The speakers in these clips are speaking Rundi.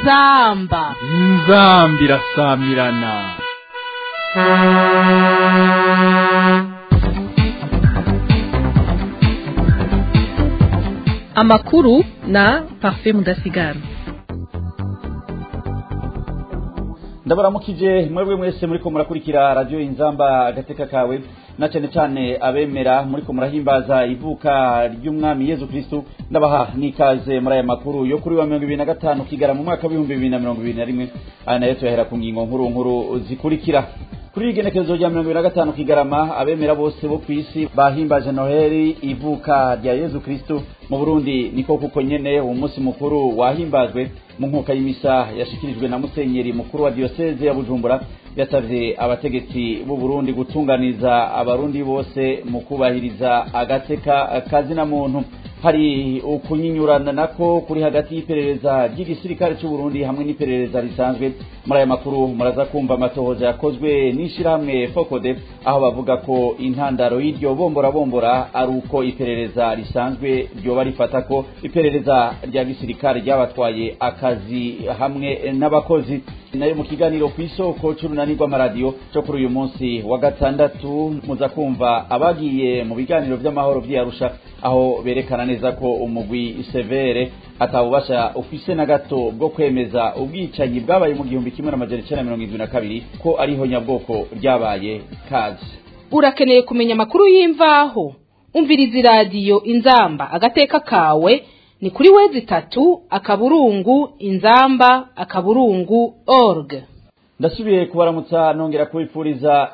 inzamba inzambi irasamirana amakuru na parfait mudasigara ndabaramukije mwebwe mwese muriko murakurikira radio inzamba agateka kawe na cyane cyane abemera muriko murahimbaza ivuka ry'umwami Yezu Kristo ndabaha nikaze muri aya makuru yo kuri wa 2025 kigara mu mwaka wa 2021 aya nayo tuyahera ku ngingo nkuru nkuru zikurikira kuri igenekerezo rya mirongo ibiri na gatanu kigarama abemera bose bo ku isi bahimbaje noheli ivuka rya yezu kristu mu burundi niko kuko nyene uwo munsi mukuru wahimbajwe mu nkuka y'imisa yashikirijwe na musenyeri mukuru wa diyoseze ya bujumbura yasavye abategetsi b'u burundi gutunganiza abarundi bose mu kubahiriza agateka kazina muntu hari ukunyinyurana nako kuri hagati y'iperereza ry'igisirikare cy'u Burundi hamwe n'iperereza risanzwe muri aya makuru muraza kumva amatohoza yakozwe n'ishirahamwe Fokode aho bavuga ko intandaro y'iryo bombora bombora ari uko iperereza risanzwe ryoba rifata ko iperereza rya gisirikare ryabatwaye akazi hamwe n'abakozi nayo mu kiganiro ku isoko c'urunani rw'amaradiyo cyo kuri uyu munsi wa gatandatu muza kumva abagiye mu biganiro vy'amahoro vy'Arusha aho berekana neza ko umugwi severe atawubasha ufise na gato bwo kwemeza ubwicanyi bwabaye mu gihumbi kimwe n'amajana icenda mirongo indwi na kabiri ko ariho nyabwoko ryabaye kazi urakeneye kumenya amakuru y'imvaho umviriza iradiyo inzamba agateka kawe ni kuri wezi itatu akaburungu inzamba akaburungu org ndasubiye kubaramutsa nongera kubipfuriza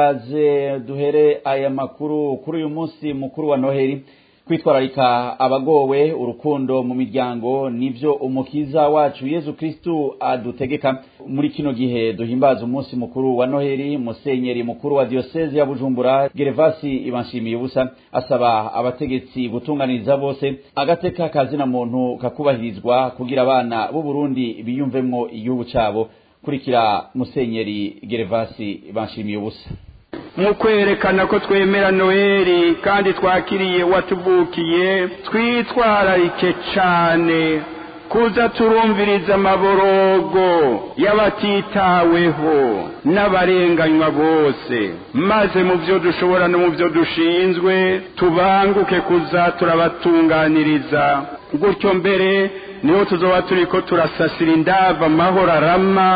ikaze duhere aya makuru kuri uyu munsi mukuru wa noheli kwitwararika abagowe urukundo mu miryango nivyo umukiza wacu yezu kristu adutegeka muri kino gihe duhimbaza umunsi mukuru wa noheli musenyeri mukuru wa diyoseze ya bujumbura gerevasi ibanshimiye ubusa asaba abategetsi gutunganiriza bose agateka kazina muntu kakubahirizwa kugira abana b'u burundi biyumvemwo igihugu cabo kurikira musenyeri gerevasi ibanshimiye ubusa mu kwerekana ko twemera noheli kandi twakiriye watuvukiye twitwararike cyane kuza turumviriza amaborogo y'abatitaweho n'abarenganywa bose maze mu byo dushobora no mu byo dushinzwe tubanguke kuza turabatunganiriza gutyo mbere niho tuzoba turi ko turasasira indava amahoro arama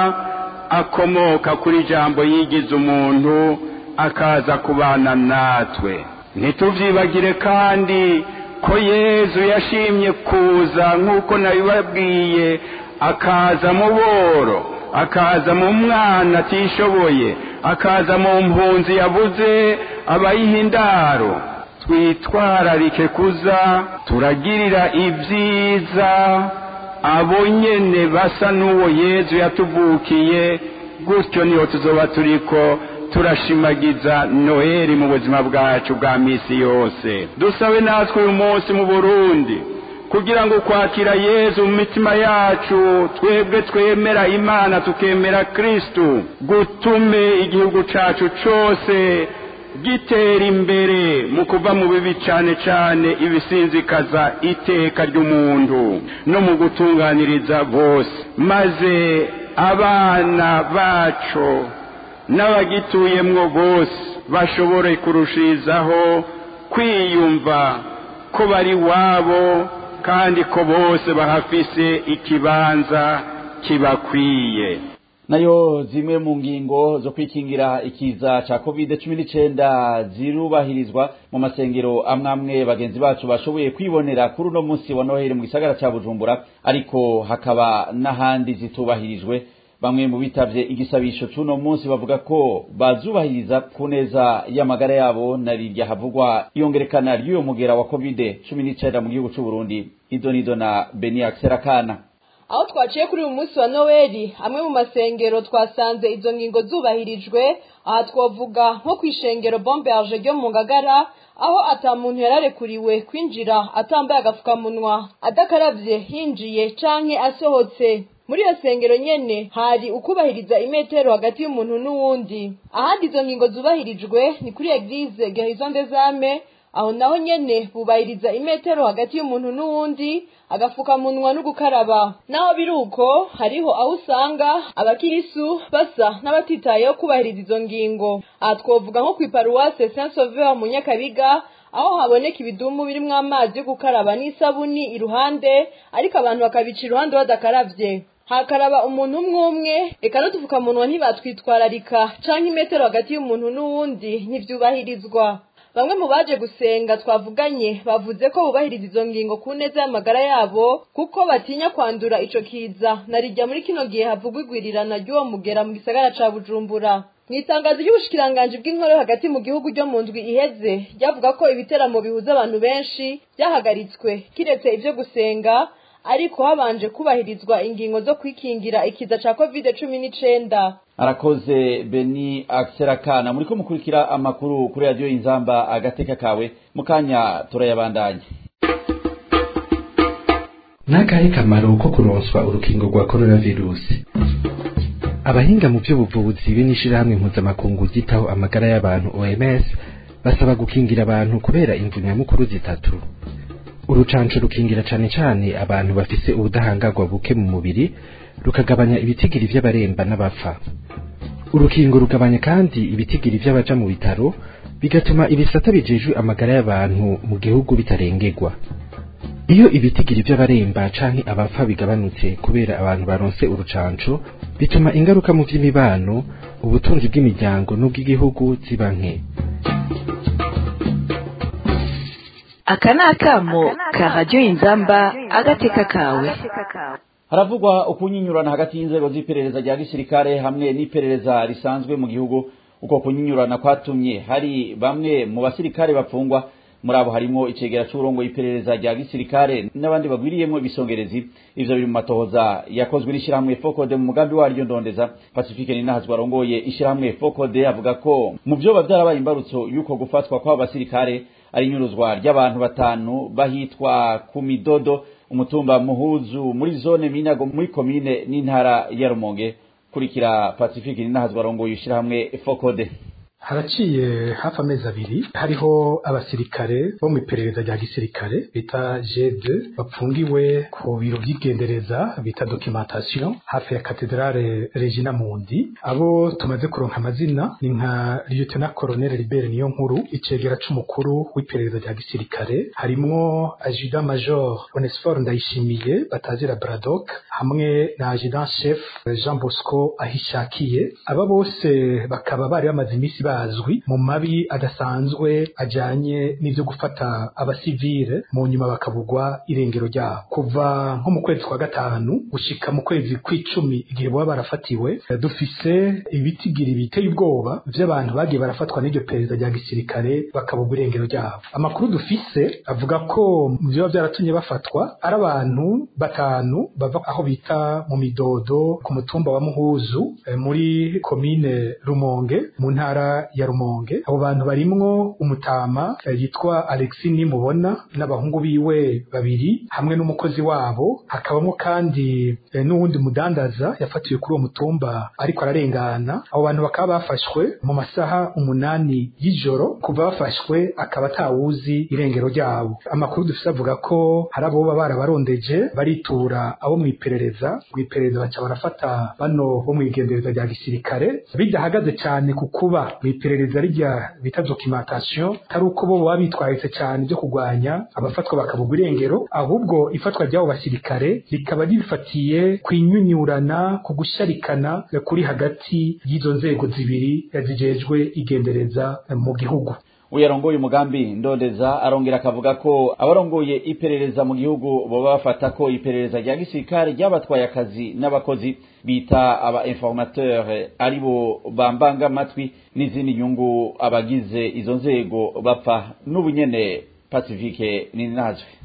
akomoka kuri jambo yigize umuntu akaza kubana natwe ntitubyibagire kandi ko yezu yashimye kuza nk'uko nabibabwiye akaza mu boro akaza mu mwana atishoboye akaza mu mpunzi yabuze abayiha indaro twitwararike kuza turagirira ibyiza abo nyene basa n'uwo yezu yatuvukiye gutyo niho tuzoba turiko turashimagiza noheli mu buzima bwacu bwa misi yose dusabe natwe uyu munsi mu burundi kugira ngo kwakira yezu mu mitima yacu twebwe twemera imana tukemera kristu gutume igihugu cacu cose gitera imbere mu kuva mu bibi cane cane ibisinzikaza iteka ry'umuntu no mu gutunganiriza bose maze abana bacu n'abagituyemwo bose bashobore kurushirizaho kwiyumva ko bari wabo kandi ko bose bahafise ikibanza kibakwiye nayo zimwe mu ngingo zo kwikingira ikiza ca covid cumi n'icenda zirubahirizwa mu masengero amwe amwe bagenzi bacu bashoboye kwibonera kuri uno munsi wa noheli mu gisagara ca bujumbura ariko hakaba n'ahandi zitubahirijwe bamwe mu bitavye igisabisho c'uno munsi bavuga ko bazubahiriza ku neza y'amagara yabo na rirya havugwa iyongerekana ry'uyo mugera wa covid cumi n'icenda mu gihugu c'uburundi idonido na beniax serakana aho twaciye kuri uyu munsi wa noweli amwe mu masengero twasanze izo ngingo zubahirijwe aha twavuga nko ku ishengero bomberge ryo mu ngagara aho ata muntu yararekuriwe kwinjira atambaye agapfukamunwa adakaravye hinjiye canke asohotse muri iyo sengero nyene hari ukubahiriza imetero hagati y'umuntu n'uwundi ahandi izo ngingo zubahirijwe ni kuri eglise garison des ame aho naho nyene bubahiriza imetero hagati y'umuntu n'uwundi agafukamunwa no gukaraba naho biri uko hariho aho usanga abakirisu basa n'abatitayeho kubahiriza izo ngingo aha twovuga nko kw'iparuwase saint sauveur mu nyakabiga aho haboneka ibidumu birimwo amazi yo gukaraba n'isabuni iruhande ariko abantu bakabica iruhande badakaravye hakaraba umuntu umwe umwe eka n'udupfukamunwa ntibatwitwararika canke imetero hagati y'umuntu n'uwundi ntivyubahirizwa bamwe mu baje gusenga twavuganye bavuze ko bubahiriza izo ngingo ku neza y'amagara yabo kuko batinya kwandura ico kiza narijya muri kino gihe havugwa igwirirana ry'uwo mugera mu gisagara ca bujumbura mu itangazo ry'ubushikiranganji bw'inkoro hagati mu gihugu ryo mu ndwi iheze ryavuga ko ibiteramo bihuza abantu benshi byahagaritswe kiretse ivyo gusenga ariko habanje kubahirizwa ingingo zo kwikingira ikiza ca covid cumi n'icenda arakoze beni akiserakana muri ko mukurikira amakuru kuri radiyo inzamba agateka kawe mu kanya turayabandanya n'akahe kamaro ko kuronswa urukingo rwa coronavirusi abahinga mu by'ubuvuzi be n'ishirahamwe mpuzamakungu ryitaho amagara y'abantu oms basaba gukingira abantu kubera imvu nyamukuru zitatu urucanco rukingira cane cane abantu bafise ubudahangarwa buke mu mubiri rukagabanya ibitigiri vy'abaremba n'abapfa urukingo rugabanya kandi ibitigiri vy'abaja mu bitaro bigatuma ibisata bijejwe amagara y'abantu mu gihugu bitarengerwa iyo ibitigiri vy'abaremba canke abapfa bigabanutse kubera abantu baronse urucanco bituma ingaruka mu vy'imibano ubutunzi bw'imiryango n'ubw'igihugu ziba nke aka ni akamo ka radiyo inzamba agateka kawe haravugwa ukunyinyurana hagati y'inzego z'iperereza rya gisirikare hamwe n'iperereza risanzwe mu gihugu uko kunyinyurana kwatumye hari bamwe mu basirikare bapfungwa muri abo harimo icegera c'uburongo y'iperereza rya gisirikare n'abandi bagwiriyemwo ibisongerezi ivyo biri mu matohoza yakozwe n'ishirahamwe fokode mu mugambi waryo ndondeza pacifique ninahazwa arongoye ishirahamwe fokode avuga ko mu vyoba vyarabaye imbarutso y'uko gufatwa kw'abo basirikare ari inyuruzwa ry'abantu batanu bahitwa ku midodo umutumba muhuzu muri zone minago muri komine n'intara ya rumonge kurikira pacifique ninahazwa arongoye ishirahamwe fokode haraciye hafi amezi abiri hariho abasirikare bo mu iperereza rya gisirikare bita G2 bapfungiwe ku biro by'igendereza bita documentation hafi ya katedrale Regina Mundi abo tumaze kuronka amazina ni nka Lieutenant Colonel Libere niyo nkuru icegera c'umukuru w'iperereza rya gisirikare harimwo Adjudant Major Onesphore Ndayishimiye batazira Braddock hamwe na Adjudant Chef Jean Bosco Ahishakiye aba bose bakaba bari bamaze imisi bazwi mu mabi adasanzwe ajanye n'ivyo gufata abasivile mu nyuma bakabugwa irengero ryabo kuva nko mu kwezi kwa gatanu gushika mu kwezi kw'icumi igihe baba barafatiwe dufise ibitigiri biteye ubwoba vy'abantu bagiye barafatwa n'iryo perezida rya gisirikare bakabugwa irengero ryabo amakuru dufise avuga ko mu vyoba vyaratumye bafatwa ari abantu batanu bava aho bita mu midodo ku mutumba wa muhuzu muri komine rumonge mu ntara ya Rumonge abo bantu barimwo umutama yitwa Alexis Nimubona n'abahungu biwe babiri hamwe n'umukozi wabo hakabamo kandi n'uwundi mudandaza yafatiwe kuri uwo mutumba ariko ararengana abo bantu bakaba bafashwe mu masaha umunani y'ijoro kuva bafashwe akaba atawuzi irengero ryabo amakuru dufise avuga ko hari abo baba barabarondeje baritura abo mu iperereza mu iperereza baca barafata bano bo mu igendereza rya gisirikare bidahagaze cyane ku kuba mu iperereza rijya bita documentation atari uko bo baba bitwaritse cyane byo kurwanya abafatwa bakabugwa irengero ahubwo ifatwa ry'abo basirikare rikaba rifatiye ku inyunyurana ku gusharikana kuri hagati y'izo nzego zibiri zijejwe igendereza mu gihugu uyarongoye umugambi ndondeza arongera akavuga ko abarongoye iperereza mu gihugu boba bafata ko iperereza rya gisirikare ryabatwaye akazi n'abakozi bita aba informateur aribo bambanga amatwi n'izindi nyungu abagize izo nzego bapfa n'ubu nyene pacifique ninazwe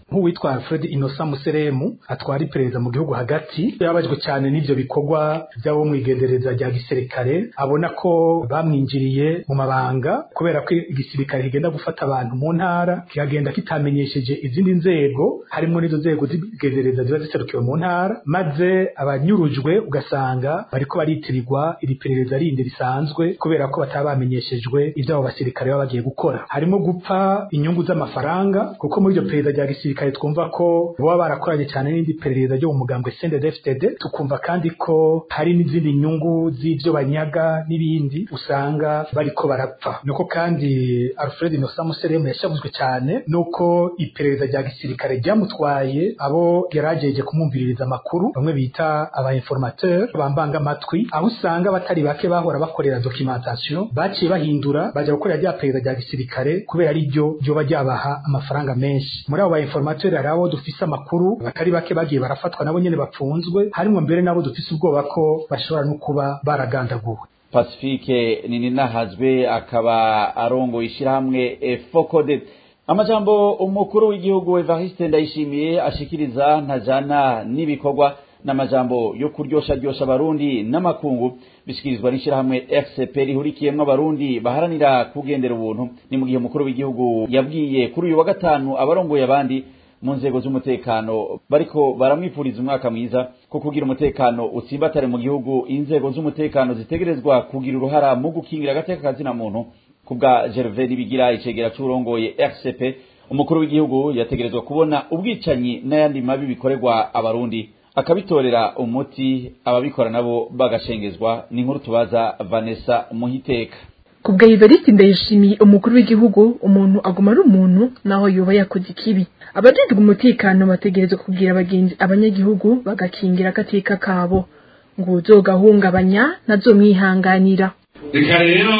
nk'uwitwa Alfred Innocent Museremu atwara iperereza mu gihugu hagati yabajwe cyane n'ivyo bikorwa by'abo mwigendereza rya gisirikare abona ko bamwinjiriye mu mabanga kubera ko igisirikare kigenda gufata abantu mu ntara kikagenda kitamenyesheje izindi nzego harimo n'izo nzego z'igendereza ziba ziserukiwe mu ntara maze abanyurujwe ugasanga bariko baritirirwa iri perereza rindi risanzwe kubera ko bataba bamenyeshejwe ivyo abo basirikare baba bagiye gukora harimo gupfa inyungu z'amafaranga kuko muri iryo perereza rya gisirikare twumva ko baba barakoranye cyane n'indi perereza ryo mu mugambwe CNDD-FDD tukumva kandi ko hari n'izindi nyungu z'ivyo banyaga n'ibindi usanga bariko barapfa nuko kandi Alfred Innocent Museremu yashavuzwe cyane nuko iperereza rya gisirikare ryamutwaye abo yarageje kumwumviririza amakuru bamwe bita aba informateur bambanga amatwi aho usanga batari bake bahora bakorera documentation baciye bahindura baja gukorera rya perereza rya gisirikare kubera ari ryo ryoba ryabaha amafaranga menshi muri abo ba informateur hari abo dufise amakuru batari bake bagiye barafatwa nabo nyene bapfunzwe harimwo mbere nabo dufise ubwoba ko bashobora no kuba baragandaguwe pacifique nininahazwe akaba arongoye ishyirahamwe efokode amajambo umukuru w'igihugu evariste ndayishimiye ashikiriza ntajana n'ibikorwa n'amajambo yo kuryosha ryosha abarundi n'amakungu bishikirizwa n'ishyirahamwe fcp rihurikiyemwo abarundi baharanira kugendera ubuntu ni mu gihe umukuru w'igihugu yabwiye kuri uyu wa gatanu abarongoye abandi mu nzego z'umutekano bariko baramwifuriza umwaka mwiza ko kugira umutekano utsimbatare mu gihugu inzego z'umutekano zitegerezwa kugira uruhara mu gukingira agateka kazina muntu kubwa Gervais Nibigira icegera c'urongoye RCP umukuru w'igihugu yategerezwa kubona ubwicanyi n'ayandi mabi bikorerwa abarundi akabitorera umuti ababikora nabo bagashengezwa ni inkuru tubaza Vanessa Muhiteka kubwa Evariste ndayishimiye umukuru w'igihugu umuntu aguma ari umuntu naho yoba yakoze ikibi abajejwe umutekano bategerezwa kubwira abagenzi abanyagihugu bagakingira agateka kabo ngo uzogahungabanya ntazomwihanganira reka rero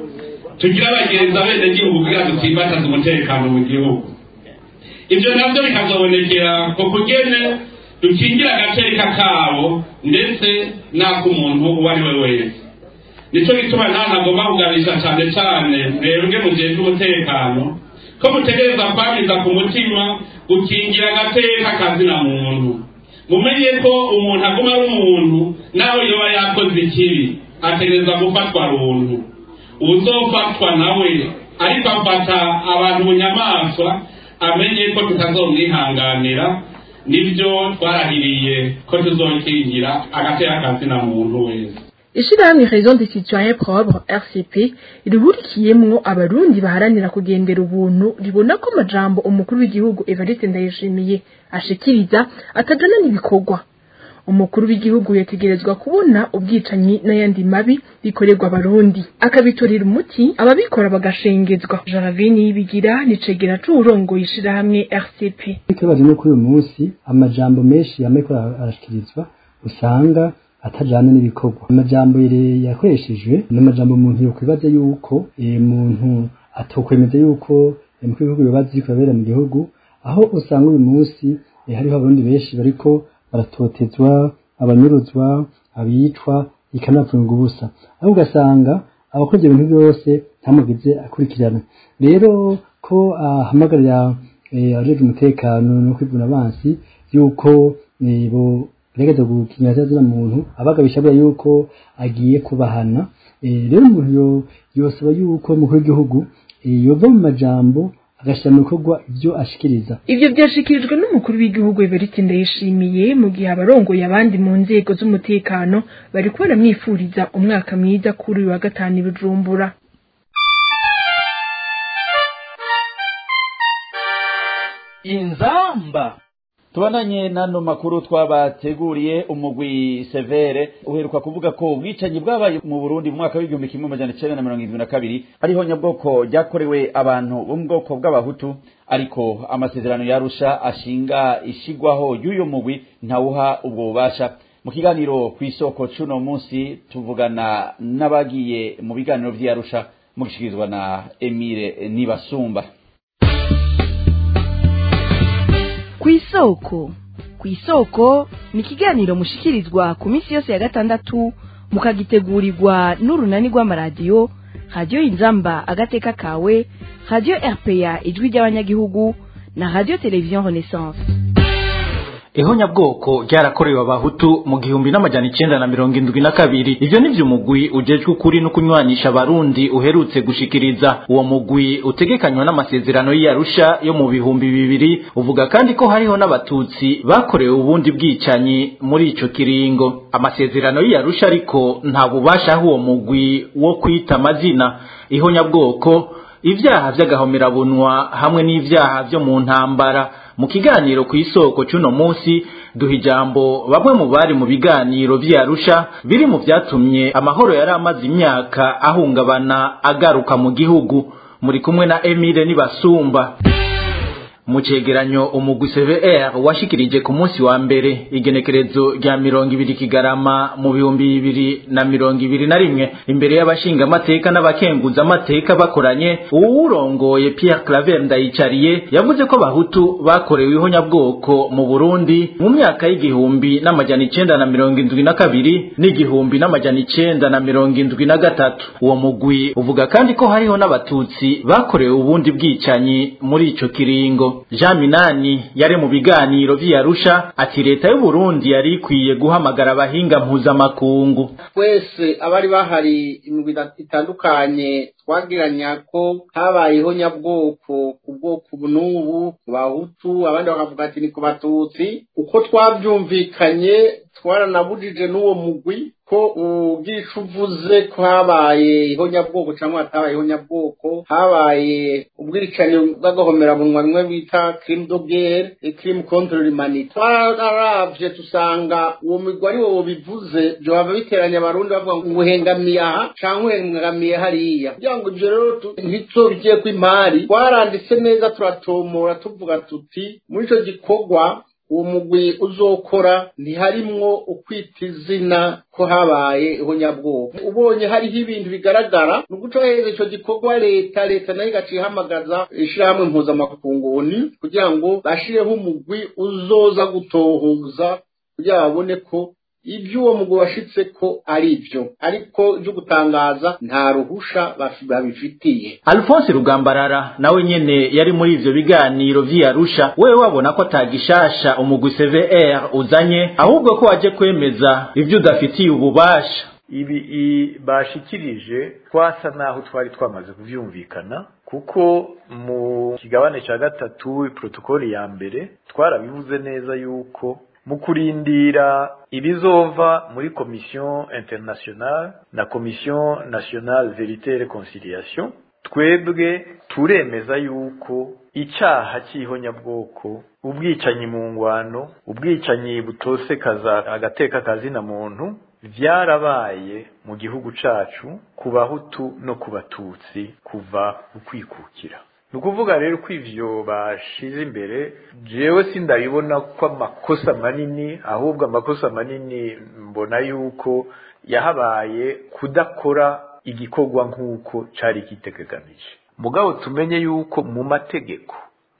tugire abagenzi abenegihugu kugira dutsimbataze umutekano mu gihugu ibyo nabyo bikazobonekera ku kugene dukingira agateka kabo ndetse n'ak'umuntu uwo ari we wese nicyo gituma nta ntagomba kuganisha cyane cyane mwebwe mugenzwe umutekano ko mutegereza kwamiza ku mutima gukingira agateka kazina muntu mumenye ko umuntu aguma ari umuntu nawe yoba yakoze ikibi ategereza gufatwa runtu uzofatwa nawe ariko afata abantu mu nyamaswa amenye ko tutazomwihanganira nibyo twarahiriye ko tuzokingira agateka kazina muntu wese ishirahamwe raison des citoyens propres rcp rihurikiyemwo abarundi baharanira kugendera ubuntu ribona ko amajambo umukuru w'igihugu evariste ndayishimiye ashikiriza atajana n'ibikorwa umukuru w'igihugu yategerezwa kubona ubwicanyi n'ayandi mabi bikorerwa abarundi akabitorera umuti ababikora bagashengezwa jaravini yibigira nicegera c'uwurongoye ishirahamwe rcp ikibazo ni kuri uyu munsi amajambo menshi yameko arashikirizwa usanga atajana n'ibikorwa amajambo yakoreshejwe ni amajambo umuntu yokwibaza yuko umuntu atokwemeza yuko mu gihugu bibaza iri kubera mu gihugu aho usanga uyu munsi hariho abarundi benshi bariko baratotezwa abanyuruzwa abicwa ikanapfunga ubusa aho ugasanga abakoze ibintu byose ntamugize akurikirana rero ko ahamagarira abajejwe umutekano no kwivuna abansi yuko bo gerageza gukinya zazina muntu abagabisha bwa yuko agiye kubahana rero umuntu yosaba yuko umukuru w'igihugu yova mu majambo agashyira mu bikorwa ibyo ashikiriza ivyo vyashikirijwe n'umukuru w'igihugu Evariste Ndayishimiye mu gihe abarongoye abandi mu nzego z'umutekano bariko baramwifuriza umwaka mwiza kuri uyu wa gatanu i Bujumbura inzamba tubandanye n'ano makuru twabateguriye umugwi severe uheruka kuvuga ko ubwicanyi bwabaye mu burundi mu mwaka w'igihumbi kimwe amajana icenda na mirongo irindwi na kabiri ariho nyabwoko ryakorewe abantu bo mu bwoko bw'abahutu ariko amasezerano yarusha ashinga ishigwaho y'uyo mugwi ntawuha ubwo bubasha mu kiganiro ku isoko c'uno munsi tuvugana n'abagiye mu biganiro vy'iyarusha mugishikirizwa na emile nibasumba kw'isoko kw'isoko ni ikiganiro mushikirizwa ku minsi yose ya gatandatu mukagitegurirwa n'urunani rw'amaradiyo radiyo inzamba agateka kawe radiyo rpa ijwi ry'abanyagihugu na radio televiziyo renaissance ihonyabwoko ryarakorewe abahutu mu gihumbi n'amajana icenda na mirongo indwi na kabiri ivyo nivyo umugwi ujejwe ukuri no kunywanisha abarundi uherutse gushikiriza uwo mugwi utegekanywa n'amasezerano y'iyarusha yo mu bihumbi bibiri uvuga kandi ko hariho n'abatutsi bakorewe ubundi bwicanyi muri ico kiringo amasezerano y'iyarusha ariko nta bubasha aho uwo mugwi wo kwita amazina ihonyabwoko ivyaha vy'agahomerabunwa hamwe n'ivyaha vyo mu ntambara mu kiganiro ku isoko c'uno munsi duha ijambo bamwe mu bari mu biganiro vy'arusha biri mu vyatumye amahoro yari amaze imyaka ahungabana agaruka mu gihugu muri kumwe na Emile Nibasumba mu cegeranyo umugwi CVR washikirije ku munsi wa mbere igenekerezo rya mirongo ibiri kigarama mu bihumbi bibiri na mirongo ibiri na rimwe imbere y'abashinga amateka n'abakenguza amateka bakoranye uwurongoye Pierre Claver Ndayicariye yavuze ko abahutu bakorewe ihonyabwoko mu Burundi mu myaka y'igihumbi n'amajana icenda na mirongo indwi na kabiri n'igihumbi n'amajana icenda na mirongo indwi na gatatu uwo mugwi uvuga kandi ko hariho n'abatutsi bakorewe ubundi bwicanyi muri ico kiringo Jean Minani yari mu biganiro vy'Arusha ati leta y'u Burundi yari ikwiye guhamagara abahinga mpuzamakungu twese abari bahari imigwi itandukanye twagiranya ko habayeho nyabwoko ku bwoko n'ubu ku bahutu abandi bakavuga ati ni ku batutsi uko twabyumvikanye twaranabujije n'uwo mugwi ko ugira ico uvuze ko habaye ihonyabwoko cyangwa hatabaye ihonyabwoko habaye ubwicanyi bw'agahomerabunwa bimwe bita crime de guerre et crime contre l'humanité twararavye tusanga uwo migwi ari wo bivuze vyohava biteranya abarundi bavuga ngo uhengamiye aha canke uhengamiye hariya kugira ngo ivyo rero ntituzobigiyeko kw'imari twaranditse neza turatomora tuvuga tuti muri ico gikorwa uwo mugwi uzokora ntiharimwo ukwita izina ko habaye ihonyabwoko ubonye hariho ibintu bigaragara ni ugucohereza ico gikorwa leta leta nayo igaca ihamagaza ishirahamwe mpuzamakunguni kugira ngo bashireho umugwi uzoza gutohoza kugira babone ko ibyo uwo mugwi washitse ko ari byo ariko ibyo gutangaza nta ruhusha babifitiye Alphonse Rugambarara nawe nyene yari muri ivyo biganiro vy'Arusha wewe wabona ko atagishasha umugwi CVR uzanye ahubwo ko waje kwemeza ivyo udafitiye ububasha ibi bashikirije twasa naho twari twamaze kuvyumvikana kuko mu kigabane ca gatatu protokoli ya mbere twarabivuze neza yuko mu kurindira ibizova muri komisiyo internationale na komisiyo nationale verite et reconciliation twebwe turemeza yuko icyaha cy'ihonyabwoko ubwicanyi mu ngwano ubwicanyi butosekaza agateka kazina muntu vyarabaye mu gihugu cacu ku bahutu no ku batutsi kuva ukwikukira ni ukuvuga rero ko ivyo bashize imbere jewe sindabibona ko amakosa manini ahubwo amakosa manini mbona yuko yahabaye kudakora igikorwa nk'uko cari kitegekanije mugabo tumenye yuko mu mategeko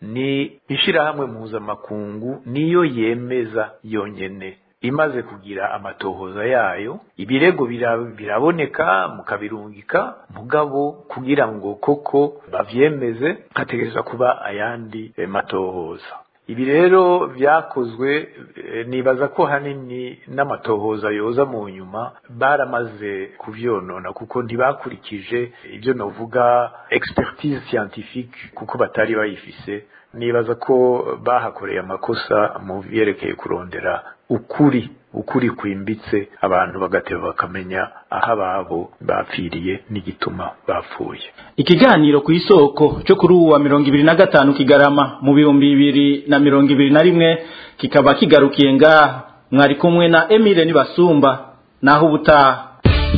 ni ishirahamwe mpuzamakungu niyo yemeza yonyene imaze kugira amatohoza yayo ibirego biraboneka mukabirungika mugabo kugira ngo koko bavyemeze hategerezwa kuba ayandi matohoza ibi rero vyakozwe nibaza ko hanini n'amatohoza yoza mu nyuma baramaze kuvyonona kuko ntibakurikije ibyo novuga expertise scientifique kuko batari bayifise nibaza ko bahakoreye amakosa mu vyerekeye kurondera ukuri ukuri kwimbitse abantu bagateba bakamenya aho ababo bapfiriye n'igituma bapfuye ikiganiro ku isoko cyo kuri uwa mirongo ibiri na gatanu kigarama mu bihumbi bibiri na mirongo ibiri na rimwe kikaba kigarukiye ngaha mwari kumwe na emile nibasumba naho ubutaha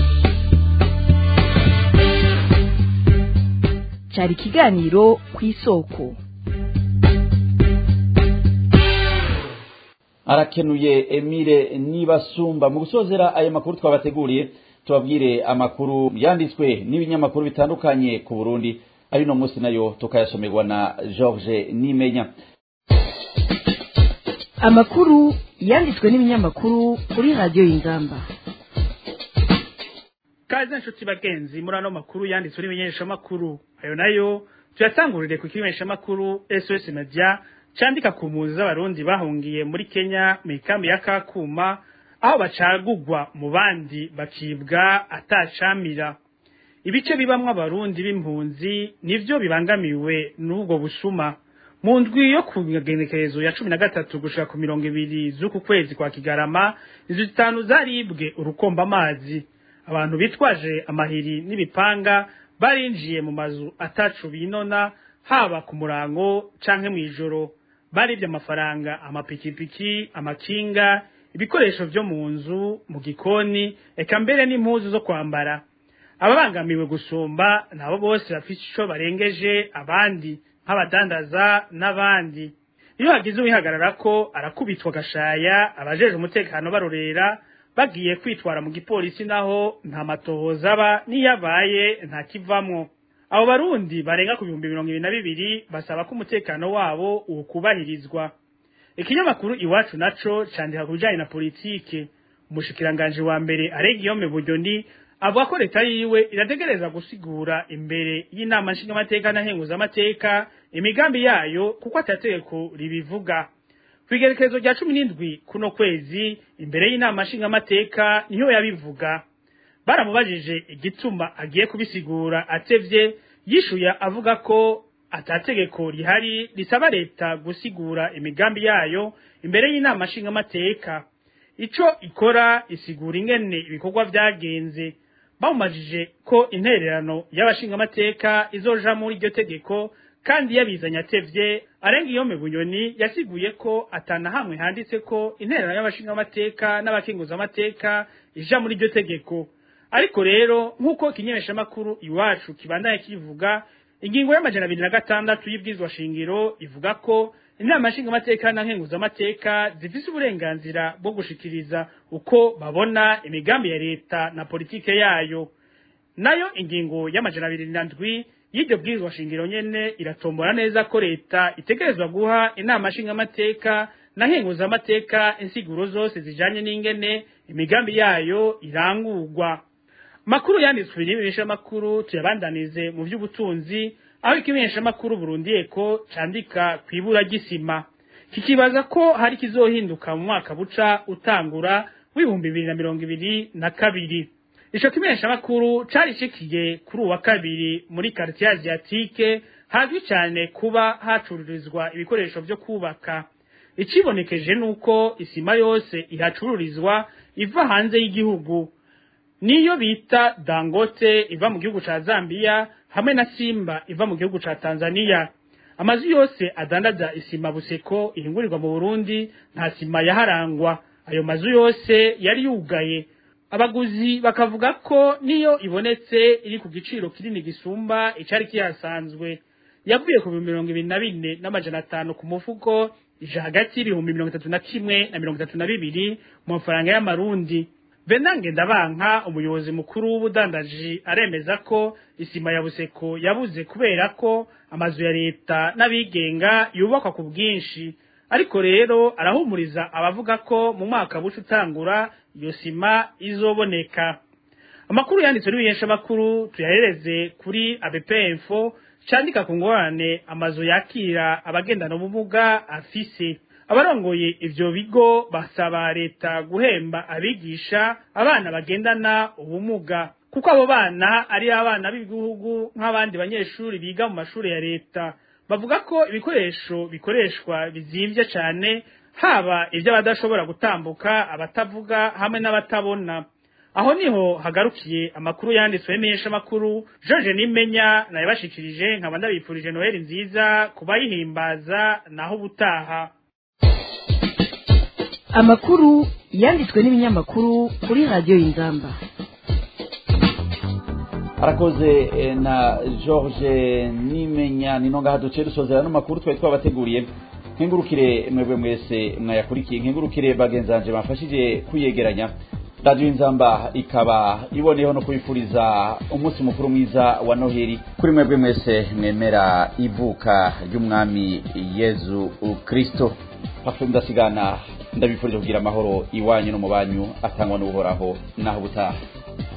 cyari ikiganiro ku isoko arakenuye emile nibasumba mu gusozera aya makuru twabateguriye tubabwire amakuru yanditswe n'ibinyamakuru bitandukanye ku burundi ari no munsi nayo tukayasomerwa na george nimenya amakuru yanditswe n'ibinyamakuru kuri radiyo y'ingamba kaze inshuti bagenzi muri ano makuru yanditswe n'ibimenyeshamakuru ayo nayo tuyatangurire ku kimenyeshamakuru sos media candika ku mpunzi z'abarundi bahungiye muri kenya mu ikambi ya kakuma aho bacagugwa mu bandi bakibwa atacamira ibice bibamwo abarundi b'impunzi nivyo bibangamiwe n'ubwo busuma mu ndwi yo ku magenekerezo ya cumi na gatatu gushika ku mirongo ibiri z'uku kwezi kwa kigarama inzu zitanu zaribwe urukomba amazi abantu bitwaje amahiri n'ibipanga barinjiye mu mazu atacu binona haba ku murango canke mw'ijoro baribye amafaranga amapikipiki amakinga ibikoresho vyo mu nzu mu gikoni eka mbere n'impuzu zo kwambara ababangamiwe gusumba nabo bose bafite ico barengeje abandi nk'abadandaza n'abandi iyo hagize uwihagarara ko arakubitwa agashaya abajeje umutekano barorera bagiye kwitwara mu gipolisi naho nta matohoza aba niyabaye nta kivamwo abo barundi barenga ku bihumbi mirongo ibiri na bibiri basaba ko umutekano wabo ukubahirizwa ikinyamakuru iwacu naco candika ku bijanye na politike umushikiranganji wa mbere aregiyome buryoni avuga ko leta yiwe irategereza gusigura imbere y'inama nshingamateka na nkenguzamateka imigambi yayo kuko atategeko ribivuga kwigerekezo rya cumi n'indwi kuno kwezi imbere y'inama nshingamateka niho yabivuga baramubajije igituma agiye kubisigura atevye yishuye avuga ko atategeko rihari risaba leta gusigura imigambi yayo imbere y'inama nshingamateka ico ikora isigura ingene ibikorwa vyagenze bamumajije ko intererano y'abashingamateka izoja muri iryo tegeko kandi yabizanye atevye arenga iyo bunyoni yasiguye ko atana hamwe handitse ko intererano y'abashingamateka n'abakenguzamateka ija muri iryo tegeko ariko rero nk'uko ikinyemeshamakuru iwacu kibandanye kivuga ingingo y'amajana abiri na gatandatu y'ibwizwa shingiro ivuga ko inama nshingamateka na nkenguzamateka zifise uburenganzira bwo gushikiriza uko babona imigambi ya leta na politike yayo nayo ingingo y'amajana abiri na ndwi y'iryo bwirizwa shingiro nyene iratombora neza ko leta itegerezwa guha inama nshingamateka na nkenguzamateka insiguro zose zijanye n'ingene imigambi yayo irangurwa makuru yanditswe n'ibimenyeshamakuru tuyabandanize mu vy'ubutunzi aho ikimenyeshamakuru Burundi eko candika kwibura gisima kikibaza ko hari kizohinduka mu mwaka buca utangura w'ibihumbi bibiri na mirongo ibiri na kabiri ico kimenyeshamakuru cari cikiye kuri uwa kabiri muri quartier asiatique hazwi cyane kuba hacururizwa ibikoresho vyo kubaka ikibonekeje nuko isima yose ihacururizwa iva hanze y'igihugu niyo bita dangote iva mu gihugu ca zambia hamwe na simba iva mu gihugu ca tanzania amazu yose adandaza isima buseko ihingurirwa mu burundi nta sima yaharangwa ayo mazu yose yari yugaye abaguzi bakavuga ko niyo ibonetse iri ku giciro kinini gisumba icari kihasanzwe yavuye ku bihumbi mirongo ibiri na bine n'amajana atanu ku mufuko ija hagati y'ibihumbi mirongo itatu na kimwe na mirongo itatu na bibiri mu mafaranga y'amarundi Venange ndabanka umuyobozi mukuru w'ubudandaji aremeza ko isima ya buseko yabuze kubera ko amazu ya leta n'abigenga yubakwa ku bwinshi ariko rero arahumuriza abavuga ko mu mwaka buca utangura iyo sima izoboneka amakuru yanditswe n'ibihesha makuru tuyahereze kuri ABPinfo candika ku ngorane amazu yakira abagendana ubumuga afise abarongoye ivyo bigo basaba leta guhemba abigisha abana bagendana ubumuga kuko abo bana ari abana b'ibihugu nk'abandi banyeshuri biga mu mashuri ya leta bavuga ko ibikoresho bikoreshwa bizimvye cane haba ivy'abadashobora gutambuka abatavuga hamwe n'abatabona aho niho hagarukiye amakuru yanditswe n'imesha makuru George Nimenya naye bashikirije nkaba ndabipfurije Noel nziza kubayihimbaza naho ubutaha amakuru yanditswe n'ibinyamakuru kuri radiyo y'ingamba arakoze eh, na george nimenya ni nonga haduciye dusozera n'amakuru twari twabateguriye nkengurukire mwebwe mwese mwayakurikiye nkengurukire bagenzanje bafashije kwiyegeranya radiyo inzamba ikaba iboneyeho no kubifuriza umunsi mukuru mwiza wa noheli kuri mwebwe mwese mwemera ivuka ry'umwami yezu kristo hafi mudasigana ndabifurije kugira amahoro iwanyu no mu banyu atangwa n'uhoraho naho ubutaha